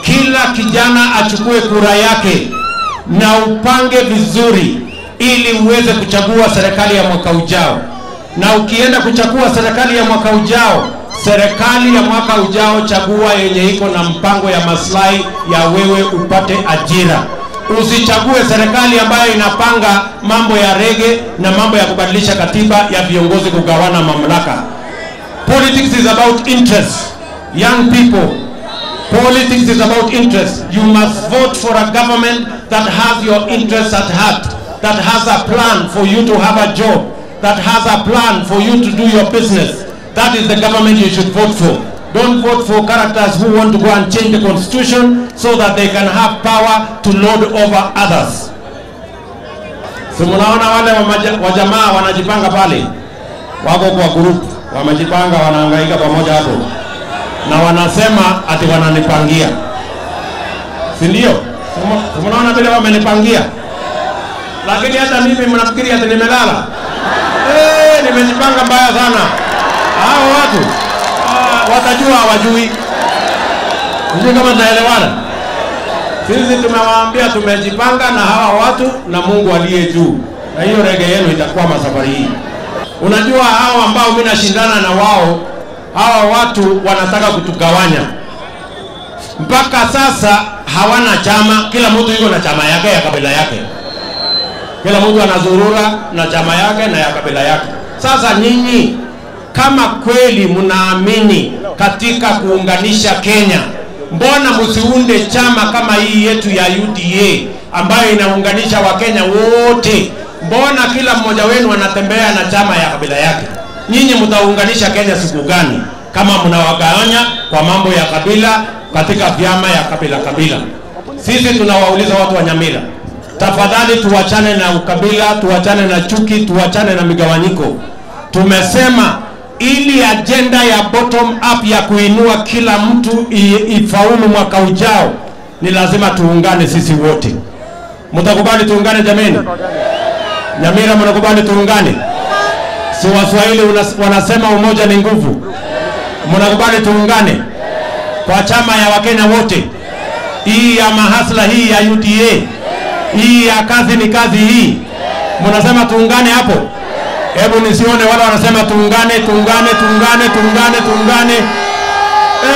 kila kijana achukue kura yake na upange vizuri ili uweze kuchagua serikali ya mwaka ujao. Na ukienda kuchagua serikali ya mwaka ujao, serikali ya mwaka ujao chagua yenye iko na mpango ya maslahi ya wewe upate ajira. Usichague serikali ambayo inapanga mambo ya rege na mambo ya kubadilisha katiba ya viongozi kugawana mamlaka. Politics is about interest. Young people, politics is about interest. You must vote for a government that has your interests at heart, that has a plan for you to have a job, that has a plan for you to do your business. That is the government you should vote for. Don't vote for characters who want to go and change the constitution so that they can have power to lord over others. Si mnaona wale wamaja- wajamaa wanajipanga pale, wako kwa group, wamejipanga, wanahangaika pamoja hapo, na wanasema ati wananipangia, si ndio? Si mu- si mnaona vile wamenipangia, lakini hata mimi mnafikiri ati nimelala? Eh, nimejipanga mbaya sana. Hao watu ah, watajua hawajui. Sijui kama tunaelewana. Sisi tumewaambia tumejipanga na hawa watu na Mungu aliye juu, na hiyo rege yenu itakwama safari hii. Unajua hao ambao mimi nashindana na wao, hawa watu wanataka kutugawanya. Mpaka sasa hawana chama, kila mtu yuko na chama yake ya kabila yake, kila mtu anazurura na chama yake na ya kabila yake. Sasa nyinyi kama kweli mnaamini katika kuunganisha Kenya, mbona msiunde chama kama hii yetu ya UDA ambayo inaunganisha Wakenya wote? Mbona kila mmoja wenu anatembea na chama ya kabila yake? Nyinyi mtaunganisha Kenya siku gani kama mnawagawanya kwa mambo ya kabila katika vyama ya kabila kabila? Sisi tunawauliza watu wa Nyamira, tafadhali tuwachane na ukabila, tuwachane na chuki, tuwachane na migawanyiko. Tumesema ili ajenda ya bottom up ya kuinua kila mtu i- ifaulu mwaka ujao, ni lazima tuungane sisi wote. Mtakubali tuungane jameni? Nyamira, mnakubali tuungane? Si Waswahili unas- wanasema umoja ni nguvu. Mnakubali tuungane kwa chama ya Wakenya wote, hii ya mahasla hii ya UDA, hii ya kazi ni kazi hii, mnasema tuungane hapo? Hebu nisione wale wanasema tuungane, tuungane, tuungane, tuungane, tuungane.